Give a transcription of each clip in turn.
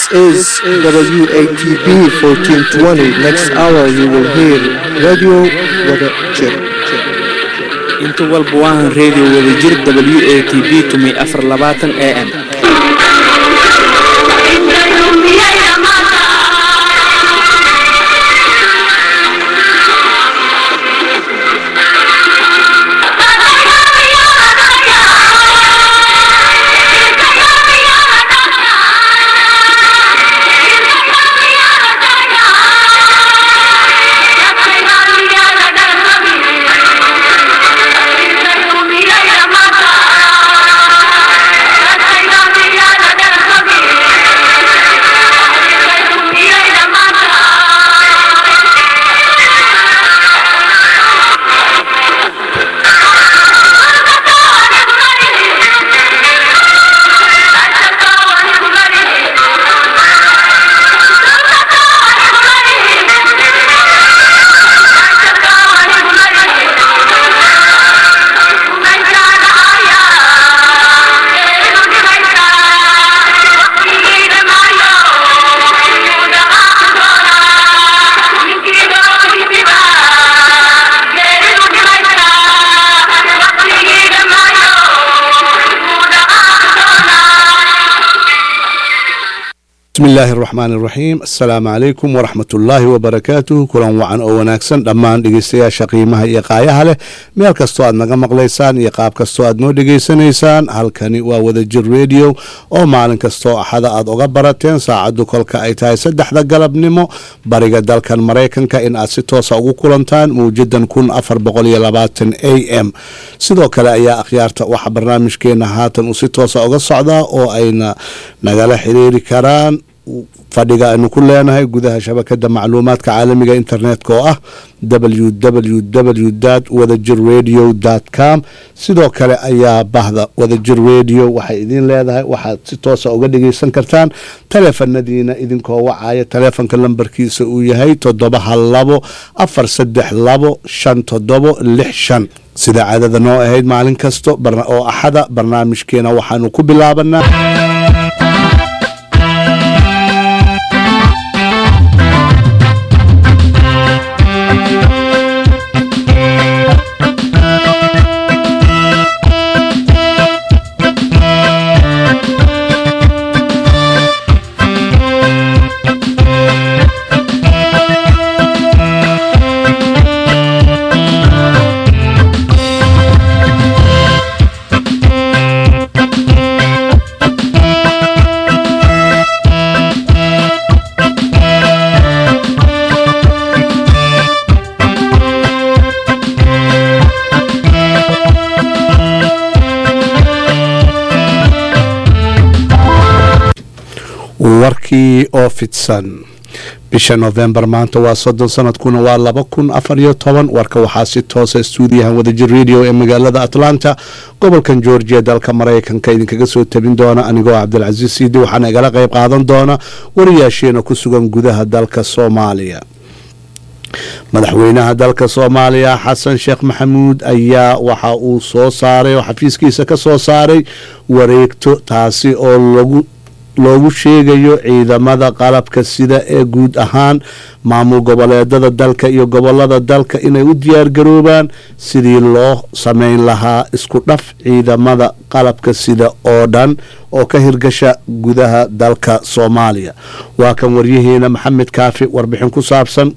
is WATB 1420. Next hour you will hear Radio Wada Jir. inta walba waahan reediyo wadajir w a t b tumay afar labaatan a m bismi illaahi araxmaani iraxiim assalaamu calaykum waraxmat ullaahi wabarakaatuh kulan wacan oo wanaagsan dhammaan dhegeystayaasha qiimaha iyo qaayaha leh meel kastoo aad naga maqlaysaan iyo qaab kastoo aad noo dhegeysanaysaan halkani waa wadajir rediyo oo maalin kastoo axada aad uga barateen saacaddu kolka ay tahay saddexda galabnimo bariga dalkan maraykanka in aad si toosa ugu kulantaan mawjadan kun afar boqol iyo labaatan a m sidoo kale ayaa akhyaarta waxa barnaamijkeena haatan uu si toosa uga socdaa oo ayna nagala xiriiri karaan fadhiga aynu ku leenahay gudaha shabakada macluumaadka caalamiga internetka oo ah www wadajir radio com sidoo kale ayaa bahda wadajir radio waxay idin leedahay waxaad si toosa uga dhegeysan kartaan taleefanadiina idinkoo wacaya taleefonka lambarkiisa uu yahay toddoba hal labo afar saddex labo shan toddobo lix shan sida caadada noo ahayd maalin kasto oo axada barnaamijkeena waxaanu ku bilaabanaa warkii oo fidsan bisha novembar maanta waa soddon sanadkuna waa laba kun afar iyo toban warka waxaa si toosa stuudiyahan wadajir radio ee magaalada atlanta gobolkan georgia dalka maraykanka idinkaga soo tabin doona anigoo cabdilcasiis siidi waxaana igala qayb qaadan doona wariyaasheena ku sugan gudaha dalka soomaaliya madaxweynaha dalka soomaaliya xasan sheekh maxamuud ayaa waxa uu soo saaray oo xafiiskiisa ka soo saaray wareegto taasi oo lagu loogu sheegayo ciidamada qalabka sida ee guud ahaan maamul goboleedada dalka iyo gobolada dalka inay u diyaargaroobaan sidii loo sameyn lahaa isku dhaf ciidamada qalabka sida oo dhan oo ka hirgasha gudaha dalka soomaaliya waa kan waryaheena maxamed kaafi warbixin ku saabsan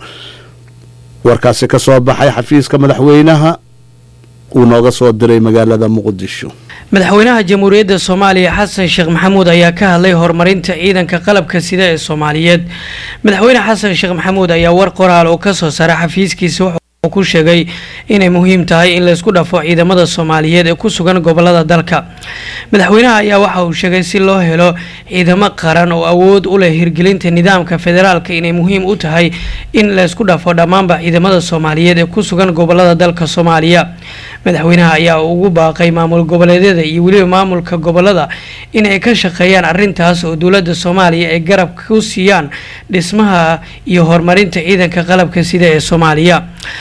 warkaasi ka soo baxay xafiiska madaxweynaha uu nooga soo diray magaalada muqdisho madaxweynaha jamhuuriyadda soomaaliya xasan sheekh maxamuud ayaa ka hadlay horumarinta ciidanka qalabka sida ee soomaaliyeed madaxweyne xasan sheekh maxamuud ayaa war qoraal oo kasoo saaray xafiiskiisa wuxuu ku sheegay inay muhiim tahay in laysku dhafo ciidamada soomaaliyeed ee ku sugan gobolada dalka madaxweynaha ayaa waxa uu sheegay si loo helo ciidamo qaran oo awood u leh hirgelinta nidaamka federaalka inay muhiim u tahay in laysku dhafo dhammaanba ciidamada soomaaliyeed ee ku sugan gobolada dalka soomaaliya madaxweynaha ayaa ugu baaqay maamul goboleedyada iyo weliba maamulka gobolada inay ka shaqeeyaan arintaas oo dowlada soomaaliya ay garab ku siiyaan dhismaha iyo horumarinta ciidanka qalabka sida ee soomaaliya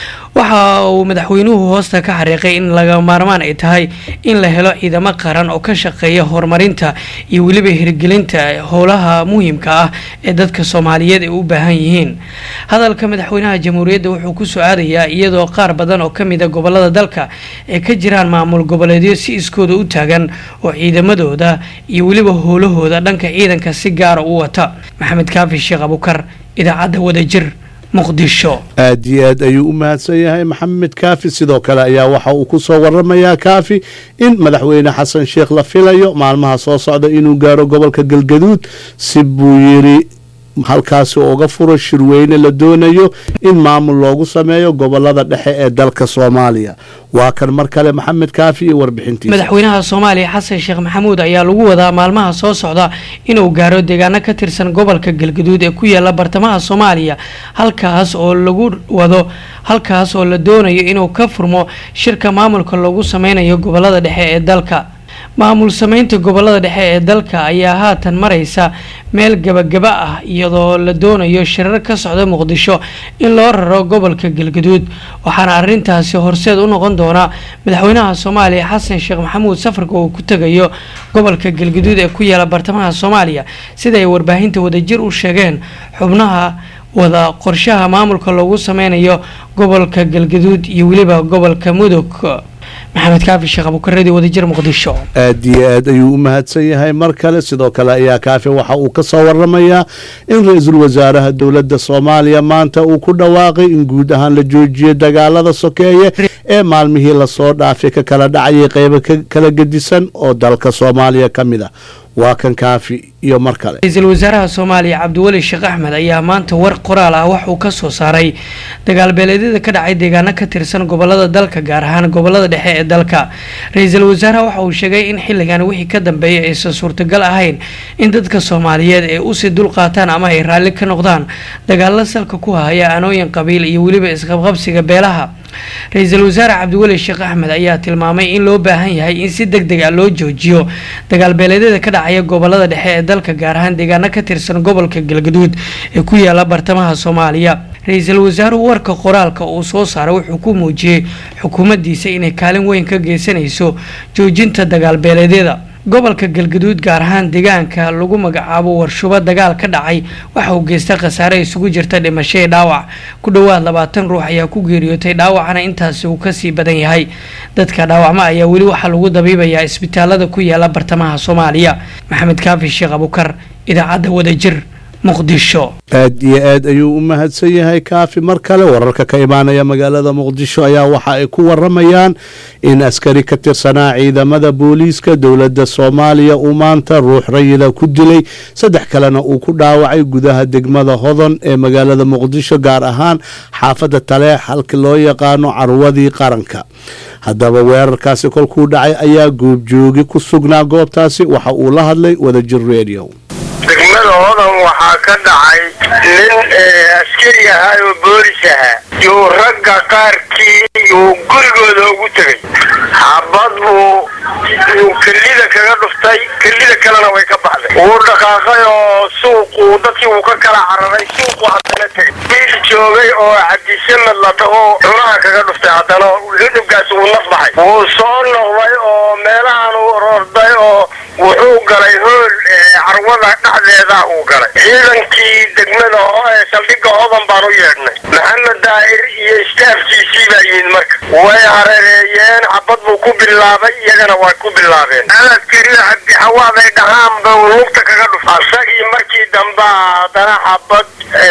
waxa uu madaxweynuhu hoosta ka xariiqay in laga maarmaan ay tahay in la helo ciidamo qaran oo ka shaqeeya horumarinta iyo weliba hirgelinta howlaha muhiimka ah ee dadka soomaaliyeed ay u baahan yihiin hadalka madaxweynaha jamhuuriyadda wuxuu ku soo aadayaa iyadoo qaar badan oo kamida gobolada dalka ay ka jiraan maamul goboleedyo si iskooda u taagan oo ciidamadooda iyo weliba howlahooda dhanka ciidanka si gaara u wata maxamed kaafi sheekh abukar idaacadda wadajir muqdisho aad iyo aad ayuu u mahadsan yahay maxamed kaafi sidoo kale ayaa waxa uu ku soo waramayaa kaafi in madaxweyne xasan sheekh la filayo maalmaha soo socda inuu gaaro gobolka galgaduud si buu yidhi halkaasi uga furo shirweyne la doonayo in maamul loogu sameeyo gobolada dhexe ee dalka soomaaliya waa kan mar kale maxamed kaafi iyo warbixintiisa madaxweynaha soomaaliya xasan sheekh maxamuud ayaa lagu wadaa maalmaha soo socda inuu gaaro deegaano ka tirsan gobolka galgaduud ee ku yaala bartamaha soomaaliya halkaas oo lagu wado halkaas oo la doonayo inuu ka furmo shirka maamulka loogu sameynayo gobolada dhexe ee dalka maamul sameynta gobolada dhexe ee dalka ayaa haatan maraysa meel gabagaba ah iyadoo la doonayo shirar ka socda muqdisho in loo raro gobolka galgaduud waxaana arintaasi horseed u noqon doona madaxweynaha soomaaliya xasan sheekh maxamuud safarka uu ku tegayo gobolka galgaduud ee ku yaala bartamaha soomaaliya sida ay warbaahinta wadajir u sheegeen xubnaha wada qorshaha maamulka loogu sameynayo gobolka galgaduud iyo weliba gobolka mudug maxamed kaafi sheekh abukaradii wadajir muqdisho aad iyo aad ayuu u mahadsan yahay mar kale sidoo kale ayaa kaafi waxa uu ka soo waramayaa in ra-iisul wasaaraha dowladda soomaaliya maanta uu ku dhawaaqay in guud ahaan la joojiyay dagaalada sokeeye ee maalmihii lasoo dhaafay ka kala dhacayay qeybo kala gedisan oo dalka soomaaliya ka mid a waa kan kaafi iyo mar kale ra-iisul wasaaraha soomaaliya cabdiweli sheekh axmed ayaa maanta war qoraal ah wax uu ka soo saaray dagaal beeleedyada ka dhacay deegaano ka tirsan gobolada dalka gaar ahaan gobolada dhexe ee dalka ra-iisul wasaaraha waxa uu sheegay in xilligan wixii ka dambeeya aysan suurtagal ahayn in dadka soomaaliyeed ay usii dulqaataan ama ay raalli ka noqdaan dagaalo salka ku haya anooyin qabiil iyo weliba isqabqabsiga beelaha ra-iisul wasaare cabdiweli sheekh axmed ayaa tilmaamay in loo baahan yahay in si deg deg a loo joojiyo dagaal beeleedyada ka dhacaya gobolada dhexe ee dalka gaar ahaan deegaano ka tirsan gobolka galgaduud ee ku yaala bartamaha soomaaliya ra-iisul wasaaruhu warka qoraalka uu soo saaray wuxuu ku muujiyey xukuumaddiisa inay kaalin weyn ka geysanayso joojinta dagaal beeleedyada gobolka galgaduud gaar ahaan deegaanka lagu magacaabo warshubo dagaal ka dhacay waxa uu geystay khasaare isugu jirta dhimasho ee dhaawac ku dhowaad labaatan ruux ayaa ku geeriyootay dhaawacana intaasi uu kasii badan yahay dadka dhaawacma ayaa weli waxaa lagu dabiibayaa isbitaalada ku yaala bartamaha soomaaliya maxamed kaafi sheekh abukar idaacadda wadajir muqdisho aad iyo aad ayuu u mahadsan yahay kaafi mar kale wararka ka imaanaya magaalada muqdisho ayaa waxa ay ku waramayaan in askari ka tirsanaa ciidamada booliiska dowladda soomaaliya uu maanta ruux rayida ku dilay saddex kalena uu ku dhaawacay gudaha degmada hodon ee magaalada muqdisho gaar ahaan xaafadda taleex halka loo yaqaano carwadii qaranka haddaba weerarkaasi kolkuu dhacay ayaa goobjoogi ku sugnaa goobtaasi waxa uu la hadlay wadajir radio degmada hodan waxaa ka dhacay nin askari ahaa oo boolis ahaa yuu ragga qaarkii yuu gurigooda ugu tegay xabad buu yuu kelida kaga dhuftay kelida kalena way ka baxday wuu dhaqaaqay oo suuquu dadkii wuu ka kala cararay suuqu haddana tegay biil joogay oo cabdisamad la dhaho cunaha kaga dhuftay haddana cudubkaas wuu naf baxay wuu soo noqday oo meelahan uu ororday oo wuxuu galay hool carwada dhexdeeda uu galay ciidankii degmada ee saldhigga hodan baan u yeedhnay maxamed daahir iyo istaafkiisii baa yimid marka way hareereeyeen xabad buu ku bilaabay iyagana way ku bilaabeen aladkari cabdixawaaday dhahaanba lugta kaga dhufa asagii markii dambe haddana xabad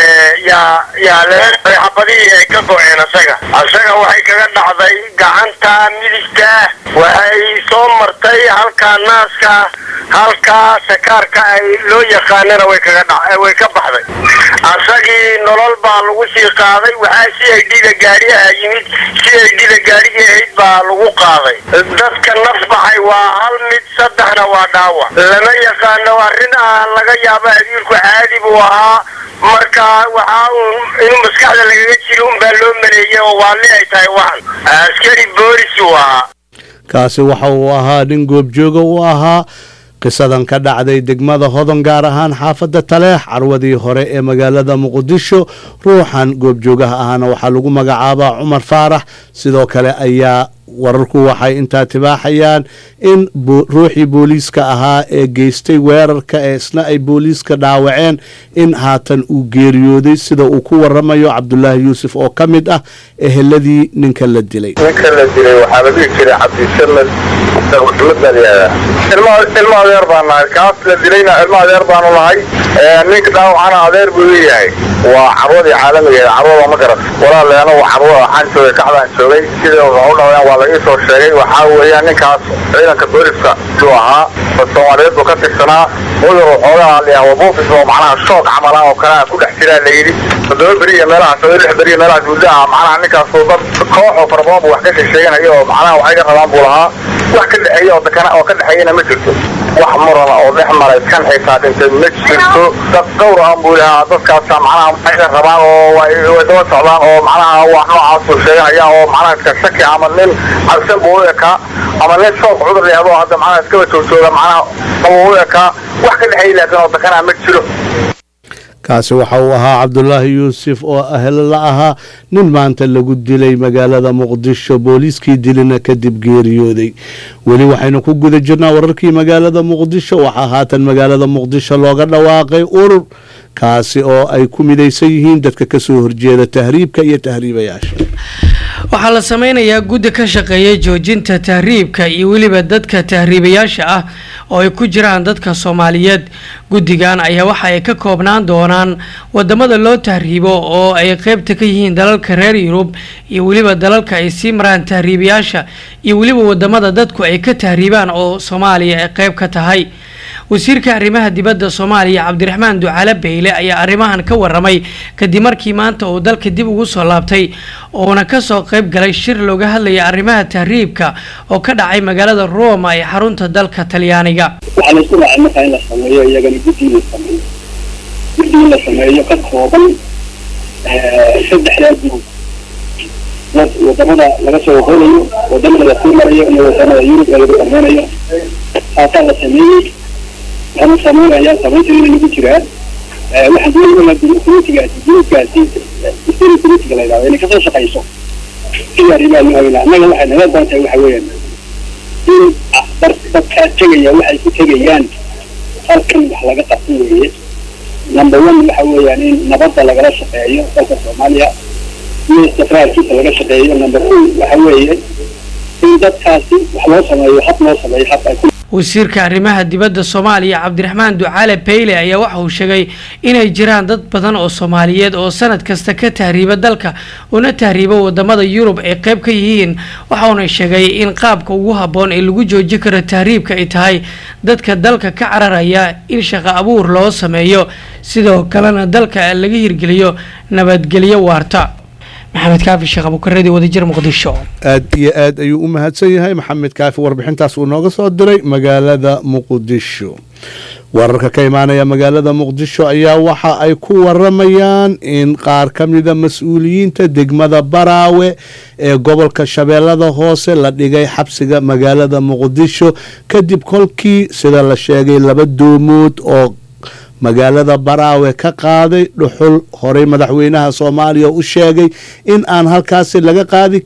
yaa yaa laga xabadihii ay ka go-een asaga asaga waxay kaga dhacday gacanta midigta waxay soo martay halkaa naaska halkaa sakaarka ay loo yaqaanana way kaga dha way ka baxday asagii nolol baa lagu sii qaaday waxaa si ay dhida gaariyaha yimid si ay dhida gaarigii ahayd baa lagu qaaday dadka naf baxay waa hal mid saddexna waa dhaawac lama yaqaano arrin ah laga yaabo abiilku caadi buu ahaa marka waxaa uun inuu maskaxda lagaga jiro unbaa loo maleeyay oo waali ay tahay waxan askari boolis uu ahaa kaasi waxa uu ahaa nin goobjooga u ahaa qisadan ka dhacday degmada hodon gaar ahaan xaafadda taleex carwadii hore ee magaalada muqdisho ruuxan goobjoogaha ahna waxaa lagu magacaabaa cumar faarax sidoo kale ayaa wararku waxay intaa tibaaxayaan in ruuxii booliiska ahaa ee geystay weerarka ee isna ay booliiska dhaawaceen in haatan uu geeriyooday sida uu ku waramayo cabdulaahi yuusuf oo ka mid ah eheladii ninka la dilay ninka la dilay waxaa la dhihi jiray cabdisamed maxmed baa layihahdaa ilmo adeer baan nahay kaas la dilayna ilmo adeer baanu nahay ninka dhaawacana adeer buu leeyahay waa carwadii caalamigeeda carwada ma garat walaaleena waa carwada waxaan joogay kacdaan joogay sida waxu dhaween waa la ii soo sheegay waxaa weeyaan ninkaas ciidanka booliska suu ahaa soomaaliyeed buu ka tirsanaa mudur waxoogaa layaha wabuufis oo macnaha shoog camala oo kalea ku dhex jiraa la yidhi toddoba beri iyo meelahaas oo lix beri iyo meelahaas muddo ah macnaha ninkaasuu dad kooxoo fara badan buu wax ka sheesheeganaya oo macnaha waxay ka rabaan buu lahaa wax ka dhexeeya oo dakana oo ka dhexeeyana ma jirto wax murana oo dhex maray kan xitaa dhintay ma jirto dad dhowr aan buu lahaa dadkaasa macnaha waxay ka rabaan oo way daba socdaan oo macnaha wax noocaasuu sheeganaya oo macnaha iska shaki ama nin cabsan buu u ekaa ama nin shoog cudur leehdo hadda macnaha iskaba joogjooga macnaha ama u ekaa wax ka dhexeeya laakiin oo dakana ma jiro kaasi waxa uu ahaa cabdulaahi yuusuf oo ahlo la ahaa nin maanta lagu dilay magaalada muqdisho booliiskii dilina kadib geeriyooday weli waxaynu ku guda jirnaa wararkii magaalada muqdisho waxaa haatan magaalada muqdisho looga dhawaaqay urur kaasi oo ay ku midaysan yihiin dadka kasoo horjeeda tahriibka iyo tahriibayaasha waxaa la sameynayaa guddi ka shaqeeya joojinta tahriibka iyo weliba dadka tahriibayaasha ah oo ay ku jiraan dadka soomaaliyeed guddigan ayaa waxa ay ka koobnaan doonaan wadamada loo tahriibo oo ay qeybta ka yihiin dalalka reer yurub iyo weliba dalalka ay sii maraan tahriibayaasha iyo weliba wadamada dadku ay ka tahriibaan oo soomaaliya ay qeyb ka tahay wasiirka arrimaha dibadda soomaaliya cabdiraxmaan ducaale beyle ayaa arrimahan ka waramay kadib markii maanta uu dalka dib ugu soo laabtay uuna kasoo qeyb galay shir looga hadlaya arrimaha tahriibka oo ka dhacay magaalada roma ee xarunta dalka talyaaniga waxaa la isku raacay markaa in la sameeyo iyagana guddi la sameeyo guddi in la sameeyo ka kooban saddexdaa gurub wadamada laga soo waqoonayo wadamada la sii marayo iyo wadamada yurub ee lagu sameynayo taasaa la sameeyey waxaanu sameynaya samaynteeda lagu jiraa waxaan doonaya communitigaasi gurubkaasi spirit communitiga la yidhahdo inay kasoo shaqayso sidii arrimaha loo haweyna annaga waxay naga badan tahay waxa weeyaan in dadkaa tegaya waxay ku tegayaan halkan wax laga qabsan weeye number one waxa weeyaan in nabadda lagala shaqeeyo dalka soomaaliya iyo istiqraarkiisa laga shaqeeyo number two waxa weeye in dadkaasi wax loo sameeyo hab loo sameeyo hab ay ku wasiirka arrimaha dibadda soomaaliya cabdiraxmaan ducaale beyle ayaa waxa uu sheegay inay jiraan dad badan oo soomaaliyeed oo sanad kasta ka tahriiba dalka una tahriiba wadamada yurub ay qeyb ka yihiin waxauna sheegay in qaabka ugu habboon ee lagu joojin karo tahriibka ay tahay dadka dalka ka cararaya in shaqo abuur loo sameeyo sidoo kalena dalka laga hirgeliyo nabadgelyo waarta maxamed kaafi sheekh abukaradii wadajir muqdisho aad iyo aad ayuu u mahadsan yahay maxamed kaafi warbixintaas uu nooga soo diray magaalada muqdisho wararka ka imaanaya magaalada muqdisho ayaa waxa ay ku waramayaan in qaar ka mida mas-uuliyiinta degmada baraawe ee gobolka shabeellada hoose la dhigay xabsiga magaalada muqdisho kadib kolkii sida la sheegay laba doomood oo magaalada baraawe ka qaaday dhuxul horey madaxweynaha soomaaliya u sheegay in aan halkaasi laga qaadi